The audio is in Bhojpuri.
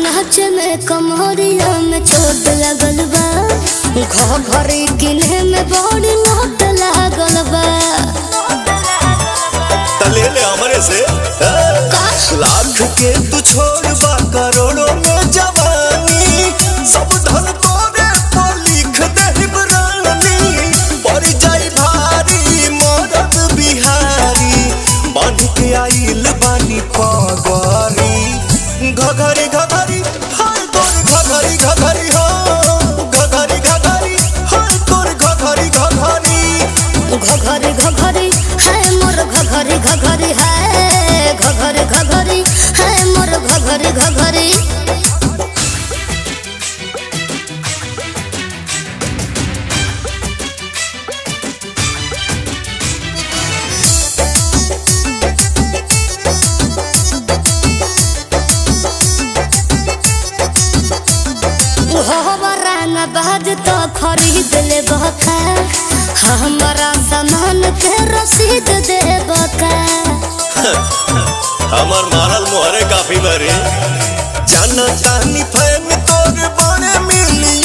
नाच में कमरिया में चोट लगल बा घर घरे किने में बड़ी लोट लागल बा तले ले हमरे से ए? लाख के तू छोड़ बा करोड़ों में जवानी सब धन तोरे पर लिख दे रानी पड़ जाई भारी मरद बिहारी बांध के आइल बानी पगरी घघरी घघरी हाय तोर घघरी घघरी हो घघरी घघरी हाय तोर घघरी घघरी घघरे घघरे है मोर घघरे घघरे है घघरे घघरे है मोर घघरे घघरे हमारा न बाज तो खरीद ले बका हमारा सामान के रसीद दे बका हमर मारल मोहरे काफी बरे जाना तानी फैन तोर बड़े मिली